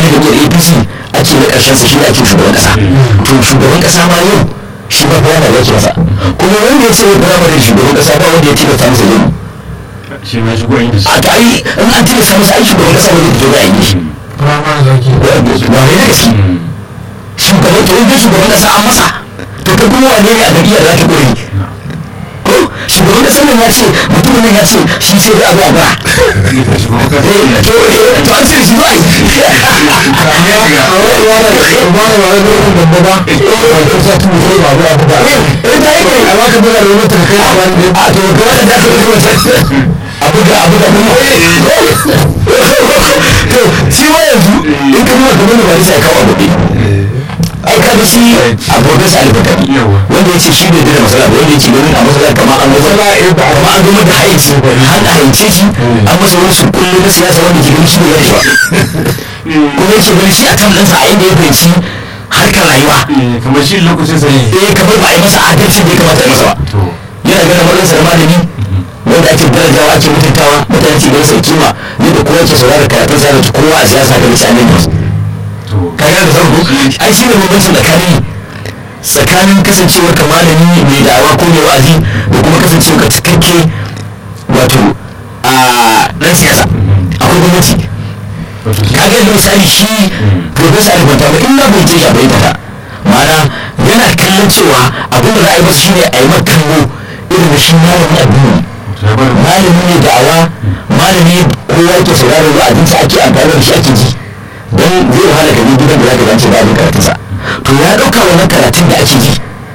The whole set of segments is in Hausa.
na jami'ar apc ake na ƙarshen sa shi ne ake shugaban ƙasa to shugaban ƙasa ma yau shi ba firamare ya ke masa kuma wanda ya ce ya firamare da shugaban ƙasa ba wanda ya tilasta masa zai shi ma shigo yin da shi a ta yi in an tilasta masa ai shugaban ƙasa wanda fito da yi shi firamare da ake ba ne da gaske shugaban to in dai shugaban ƙasa an masa to ka kuma wane ne a gariya za ta kore ko shugaban ƙasar nan ya ce mutumin nan ya ce shi sai da abu a ba ita shigo ka to to an ce shi ba yi shi ma yanzu in ka nuna kamar da ba sai kawo abu ai ka ga shi a profesa alfatari wanda ya ce shi bai da masala ba wanda ya ce ganin a masala kamar an gama kamar an gama da haici an haice shi an masa wani su kullu na siyasa wanda ke ganin shi bai gane ba kuma yake ganin shi a kan ɗansa a inda ya fahimci harkar rayuwa kamar shi lokacin sa ne eh kamar ba a yi masa adalci da ya kamata a yi masa ba to yana ganin matsayinsa da malami wanda ake darajawa ake mutuntawa mutane ke ganin sa kima yadda kowa ke saurara karatun sa da kowa a siyasa ga mutane ne to kaga da farko ai shi ne bambancin tsakanin tsakanin kasancewar ka malami mai da'awa ko mai wa'azi da kuma kasancewar ka cikakke wato a dan siyasa akwai gwamnati wato shi kaga da misali shi profesa alibanta ba in na bai je ya bai ta ma'ana yana kallon cewa abin da za a yi masa shine a yi maka kallo irin da shi malamin addini ya bar malami ne da'awa malami kowa ke sauraron wa'azinsa ake amfani da shi ake ji don zai wahala ka bi gidan da za ka zance ba abin karatunsa to ya ɗauka wannan karatun da ake ji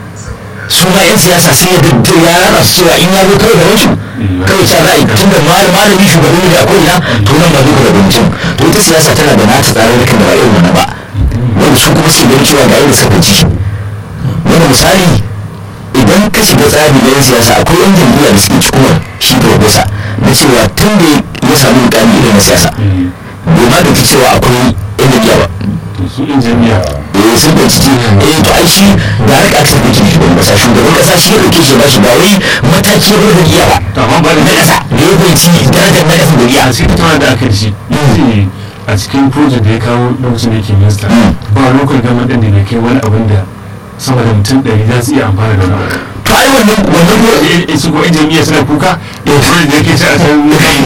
su ma 'yan siyasa sai ya dadda ya rana su cewa in ya zo kawai da wancu kawai ta ra'ayi tun da malami shugaban ne da akwai ina to nan ba duka da mutum to ita siyasa tana da nata tsararrukan da ba irin wannan ba wanda su kuma su ganin cewa ga irin suka ji wanda misali idan ka shiga tsari na 'yan siyasa akwai 'yan jam'iyya da suke cikin shi profesa na cewa tun da ya samu mukami irin na siyasa bai ma da cewa akwai 'yan jam'iyya ba to su in jami'a eh sun da ciki eh to ai shi da har aka saka ki shugaban kasa shugaban kasa shi ya dauke shi ba shi ba wai mataki ya da iya ba to amma ba da na kasa da ya fahimci darajar na kasa da iya a cikin tattauna da aka yi shi ce a cikin project da ya kawo lokacin da yake minista ba local government din da bai kai wani abin da sama da mutum ɗari za su iya amfana da wani abu to ai wannan wannan ko Eh, su ko in jami'a suna kuka eh project da yake ci a can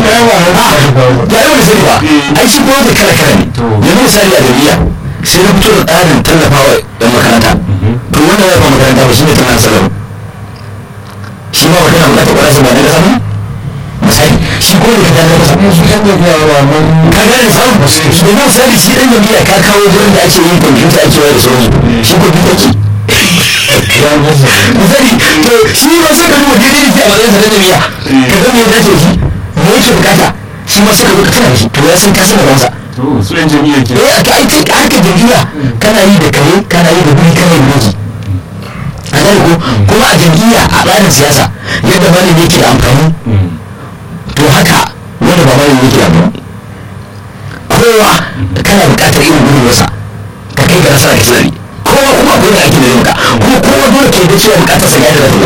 da ai wani sani ba ai shi ko da kala kala ne To. yanzu misali a jami'a sai na fito da tsarin tallafawa yan makaranta to wannan ya ba makaranta ba shi ne tana salar shi ma magana ba ta kwara ba ne da samu misali shi ko da ka ta masa su yan da yawa mun ka gane samu domin misali shi ɗan jami'a ka kawo gurin da ake yin kwamfuta ake wayar da sauri shi kwamfuta ke ya masa misali to shi ma sai ka duba daidai da ke a matsayin sa na jami'a ka ga me ya dace da shi me yake bukata shi ma sai ka zo ka tana da shi to ya san ka san da bansa to su yan jami'a ke eh to ai kai haka jami'a kana yi da kare kana yi da guri kana yi da miji a gane ko kuma a jami'a a tsarin siyasa yadda malami yake da amfani to haka wanda ba malami yake da amfani kowa kana buƙatar irin gudun wasa ka kai ga nasara ka tsari kowa kuma akwai da ake da maka kuma kowa dole ke da cewa buƙatar sa ya da lafiya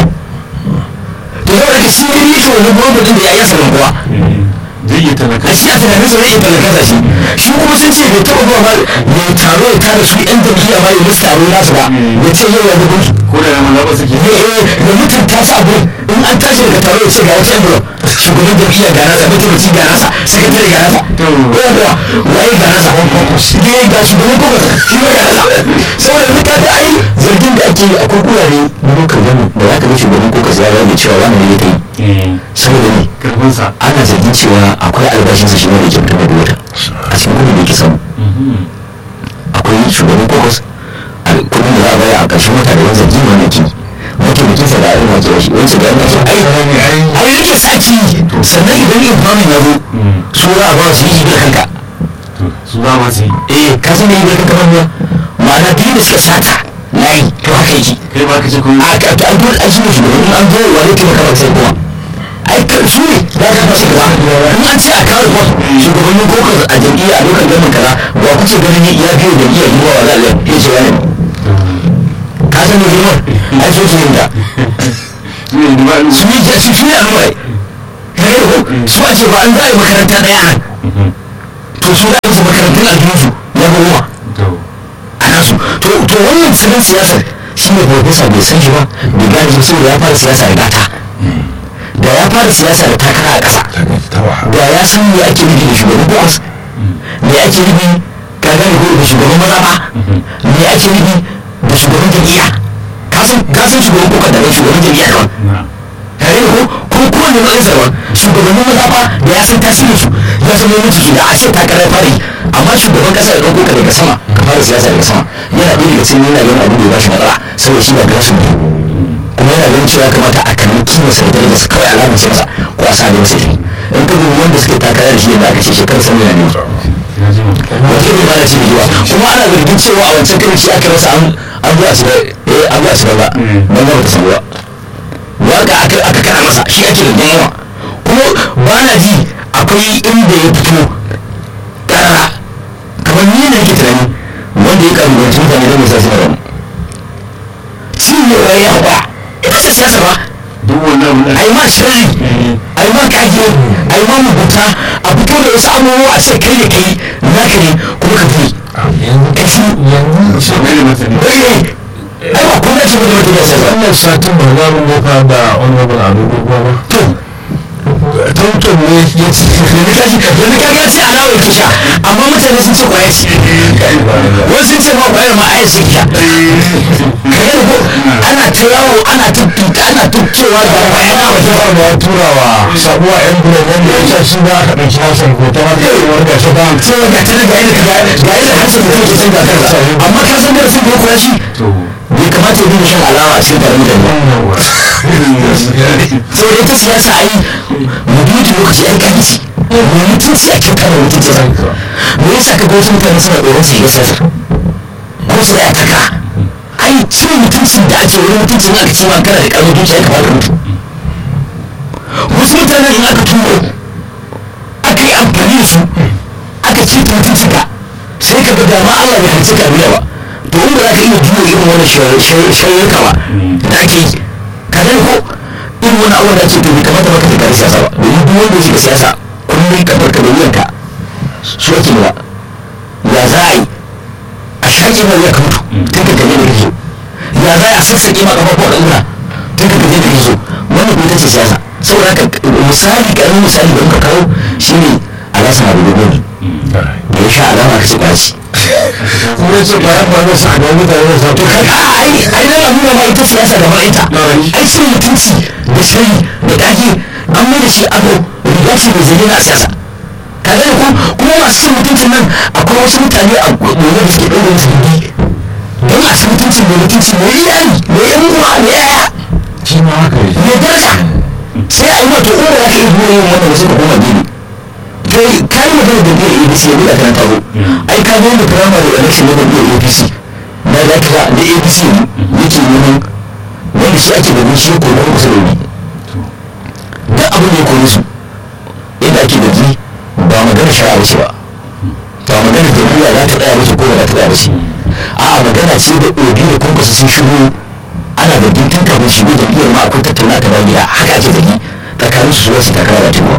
to yau da ka shi ne yake wani gwamnati din da ya yi asalin kowa zai iya talaka a shi a tunanin sa zai iya talakasa shi shi kuma sun ce bai taɓa zuwa ba ya taro ya tara su yan jam'iyya ba ya musu taro nasu ba ya ce yau ya zubu ko da yamma zaɓa suke ne eh da mutunta su abin in an tashi daga taro ya ce ga wata envelope shugaban jam'iyya ga nasa mataimaci ga nasa sakatare ga nasa To. ko kuwa waye ga nasa ne ga shugaban kuma shi ma ga nasa saboda ni kaga ai zargin da ake yi akwai kurare na lokacin gani da za ka ga shugaban ko ka ziyara da cewa wani ne ya ta yi eh saboda ne karfinsa ana zargin cewa akwai albashinsa shi ne da ke fitar da wata a cikin kudin da ke samu akwai shugaban kokos a kudin da za a bayar a ƙarshen wata da wani zargi ma na ki mataimakin sa da irin wace wasu wani ga yana so ai ai rike saki sannan idan yin famin ya zo su za a ba su yi da kanka to su za ma su yi eh ka san me yi da kanka ba ma'ana biyu da suka sata layi to haka yake kai ba ka ce ko a ka to an dole an shi ne shugaban in an zo wani ke maka sai kuma ai ka su ne za ka fasa gaba in an ce a kawo kwas shugabannin kokos a jam'iyya a lokacin gamin kaza ba ku ce ganin ya biyo jam'iyyar yi wa wa zaɓe ya ce wani ka san me girman ai so su yin da su ne ba su yi su su yi al'ummai ka yi ko su a ce ba an za a yi makaranta ɗaya nan to su za a yi su makarantun aljihunsu na goma to wannan salon siyasar shi ne profesa bai san shi ba bai gane shi saboda ya fara siyasa da gata da ya fara siyasa da takara a ƙasa ta wahala da ya san me ake nufi da shugaban bos me ake nufi ka gane ko da shugaban maza ba me ake nufi da shugaban jam'iyya ka san ka san shugaban kuka da shugaban jam'iyya daban na tare da ko kuma kowane matsayin sarwa shugabannin maza ba da ya san tasirin su ya zama mutu su da a ce takarar fara yi amma shugaban kasa da ɗauko ka daga sama ka fara siyasa daga sama yana ɗaya daga cikin yana ganin abin da ya bashi matsala saboda shi ba gasu ne kuma yana ganin cewa ya kamata a kalli kima sa da darajar sa kawai alamar ce masa ko a sa ne masa jini in ka dubi wanda suke takarar da shi yadda aka ce shekarar sani na ne ya ji mu wata ne ba da ce jiwa kuma ana zargin cewa a wancan karin shi aka rasa an an zuwa su eh an zuwa su ba ban ga bata samu ba waka aka aka kana masa shi ake da yawa kuma ba na ji akwai inda ya fito karara kamar ni ne yake tunani wanda ya kalubalanci mutane don musa suna ramu cinyewa ya haɓa ita ce siyasa ba duk wannan abin da ai ma shirri ai ma kage ai ma mugunta a fito da wasu abubuwa a ce kai ne kai naka ne kuma ka fi yanzu kai shi yanzu shi mai da martani bai ai ba kuma ce ba da mutum ya sai ba wannan satin ba za mu nufa da honorable ado doguwa ba to tuntun ne ya ce yanzu ka ji yanzu ka ga ce alawa yake sha amma mutane sun ce kwaya ce wasu sun ce ma kwayar ma ai su sha ka yi ko ana ta yawo ana ta tuta ana ta cewa ga kwaya na waje ba ma turawa sabuwa yan bulan wanda ya sa shi za a ɗauki hasan ko ta wata yawar da shi ba cewa ga tana ga yadda ga ga yadda harshen mutum ke canza kansa amma ka san darasin da ya koya shi to bai kamata ya dinga shan alawa a cikin taron mutane ba sau da ita siyasa ai mu duki lokaci ai kan ci mu mutunci a kyauta da mutunci sa me yasa ka ga wasu mutane suna tsoron su yi siyasa ko su ya taka ai cin mutunci da ake wani mutunci aka ce ma kana da karamin dukiya ka fara mutu wasu mutanen in aka turo aka yi amfani da su aka ce ta mutunci ka sai ka ga dama Allah bai halice ka a duniya ba to in ba za ka iya juya irin wani shayyarka ba da ake yi ka gani ko irin wani abuwa da ake to bai kamata ba ka tafi siyasa ba domin duk wanda ya shiga siyasa kullum ka farka da wuyanka su ake nuna ya za a yi a shaƙe ma wuya ka mutu tun ka gaje da kake so ya za a sassaƙe ma ƙafafuwa da ina tun ka gaje da kake so wannan kuma ita ce siyasa saboda haka misali ƙaramin misali da muka kawo shine alasa na da gobe da ya sha alama ka ce ƙwaci kuma ce ba yan ba na sa ga mutane da sa to ka a ai ai nan nuna ma ita siyasa da ma'aita ai cin mutunci da shari da dage an mai da shi ado riga ce mai zane na siyasa ka gane ko kuma masu cin mutuncin nan akwai wasu mutane a gobe da suke ɗaure musu gindi don a cin mutunci mai mutunci mai iyali mai yan uwa mai yaya shi ma haka yi mai daraja sai a yi wato in da za ka iya zuwa yin wannan wasu ka koma gini kai kayi magana da biyar abc ya buɗa kan taro ai ka zo da firamare election na biyar apc na za ka da apc yake neman wanda shi ake ganin shi ya kone kusa da wuri duk abin da ya kone su inda ake gaji ba magana shari'a bace ba ba magana jam'iyya za ta tsaya mace ko ba za ta tsaya mace a'a magana ce da obi da kwankwasa sun shigo ana zargin tun kafin shigo jam'iyyar ma akwai tattauna ta bayan gida haka ake zargi tsakanin su zuwa su takara da tuba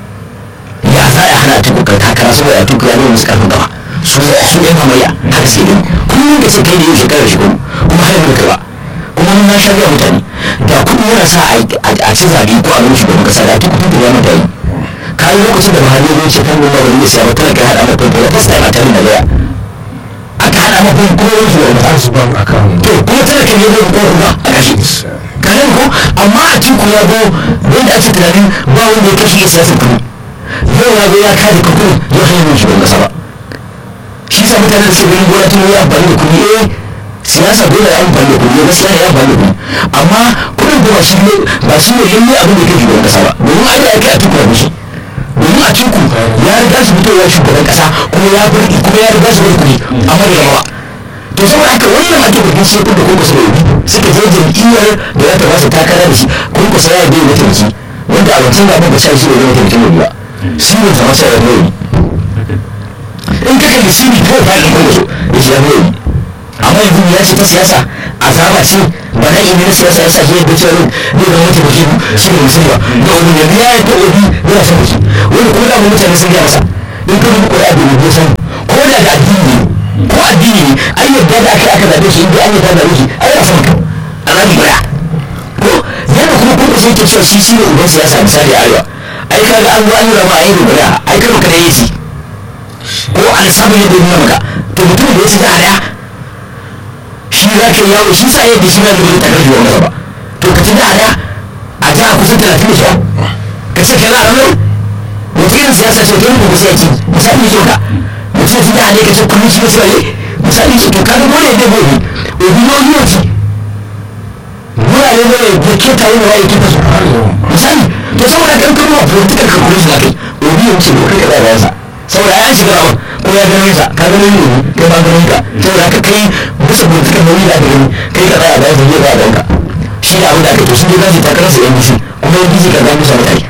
ya za a hana tuku ka takara saboda ya tuku ya nuna musu karfin gaba su su yan hamayya haka sai dai kullum da sai kai da yau shekarar shi kuma har yanzu kai ba kuma mun na shirya mutane da kuɗi yana sa a ci zaɓe ko a nuna shugaban kasa da tuku tuku ya mata yi kayi lokacin da buhari ya ce kan goma wani siya ba tana kai haɗa mafi da ta sa yana tare da laya aka haɗa mafi kuma wani shugaban kasa su ban akan to kuma tana kan yadda ko kuma a kashe kanan ko amma a cikin ya go wanda ake tunanin ba wanda ya kashe siyasar kuma yau ya zo ya kare kuku ya hanyar yin shugaban kasa ba shi sa mutane da suke ganin gona tun ya amfani da kuɗi eh siyasa dole ya amfani da kuɗi gaskiya ya amfani da kuɗi amma kuɗin ko ba shi ne ba shi ne lalle abin da ya kai shugaban kasa ba domin ai ya kai a tuku da shi domin a ciku ya riga shi fitowa shugaban kasa kuma ya bar kuma ya riga shi bar kuɗi amma da yawa to saboda haka wannan ake bugun shi kun da kun kusa da yobi suka je jam'iyyar da za ta ba su takara da shi kun kusa ya bai mataimaki wanda a wancan zaɓen ba sha shi ne mataimakin yobi ba shi ne zama sai ya bai yobi in ka kalli shi ne kawai ba ɗin kun so ya shi ya bai yobi amma yanzu ya ce ta siyasa azaba ce ba na yi na siyasa ya sa shi yadda cewa ne da mataimakin shi ne musulmi ba da obi yanzu ya yi ta obi yana son shi wani ko da mutane sun gaya masa in ka dubi ƙuri'a da obi san ko da da addini ne ko addini ne ai yadda da aka aka zabe shi inda an yadda zabe shi ai ya san a zabi guda ko yadda kuma kuma sai ke cewa shi shi ne uban siyasa misali arewa ai kaga an zo an yi rama a yi guda ai karo kada ya ci ko an samu yadda ya nuna maka to mutumin da ya ci da daya shi za ka yi yawo shi sa yadda shi na zuwa takar shi wani ba to ka ci da daya a jiha kusan talatin da shida ka ce kaza a nan wata irin siyasa ce don gobe sai yake misali ce ka mutum ya ci da hali ka ce kullum shi ne sai misali ce to ka ga dole ne gobe obi no yi wati wurare ne da ke tare da waye kita su misali to saboda kan kuma wa political calculation da kai obi ya wuce dokar kaza da yasa saboda ya shiga rawar ko ya gano sa ka gano ne kai ba gano ka saboda haka kai bisa political nauyi da aka gani kai ka tsaya bayan zai ba da ka shi ne abin da aka to sun je za su takarar su yan bisi kuma yan bisi ka ga musa mutane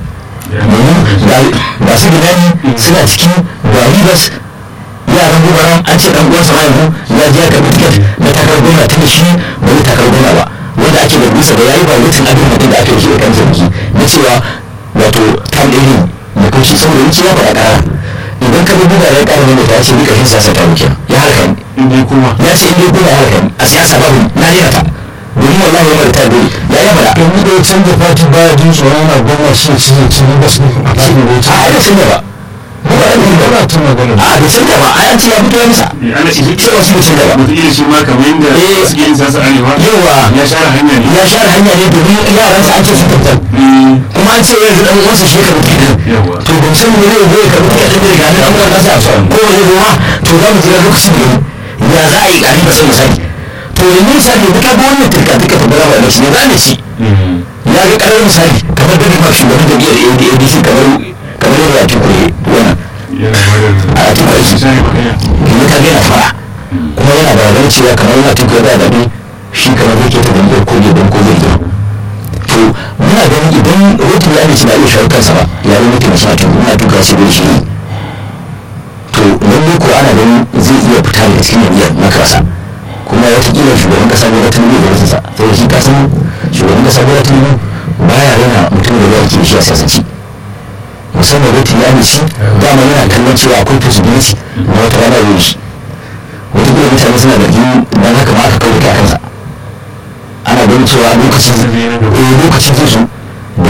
ba su gidani suna cikin ga ribas yaran gubaran an ce dan uwansa ma yanzu ya je ya karbi tiket na takarar gwamna tun da shi ba zai takarar gwamna ba wanda ake da bisa da yayi ba mutum abin mutum da aka yi shi da kan sarki na cewa wato tam ɗaya ne da kun shi saboda wuce ya faɗa ƙara idan ka buga ya ƙara ne ta ce duka shi siyasa ta wuce ya harka ni inda ya koma ya ce in dai kuma ya harka ni a siyasa babu na rera ta domin wallahi ya mara ta dole ya yi faɗa yanzu da ya canza fati baya jin tsoron na gwamna shi ci zai ci ba su a fatin da ya a ai da canza sun ba mu ba da mu ba ba ta magana a da sun ba ai an ce ya fito ya misa ana ce shi cewa su sun ba wata iya shi ma kamar yadda Eh. suke yin sasa arewa yawa ya share hanya ne ya share hanya ne domin yaransa an ce su tabbatar Eh, kuma an ce yanzu dan uwansa shi ya karɓi tiket yawa to ban san me zai zai karɓi tiket ɗin daga hannun an kasa a ko wani ruwa to za mu jira lokacin da ya za a yi ƙari ba sai misali to yanzu misali duka ga wannan turka duka ta bara wa shi ne za mu ci Mm. ya ga ƙarar misali kamar da ma shugaban jam'iyyar ADC kamar kamar yadda ya tuko wannan yana ba a tuko da shi share magana yanzu ka ga yana fara kuma yana da ragar cewa kamar yana tuko da daɗi shi kamar zai keta jam'iyyar ko ne don ko zai gina to muna ganin idan rotun ya amince da iya shawo kansa ba ya zama mutum sa to muna tuka shi da shi to lallai ko ana ganin zai iya fita daga cikin jam'iyyar na kasa kuma watakila shugaban kasa ne wata nuna da wasu sa sai shi kasan shugaban kasa ne wata nuna baya rena mutum da ya ke shi a siyasance musamman rotun ya amince dama yana kallon cewa akwai possibility na wata rana zai yi shi watakila mutane suna da jini don haka ma aka kawo ta kansa ana ganin cewa lokacin eh lokacin zai zo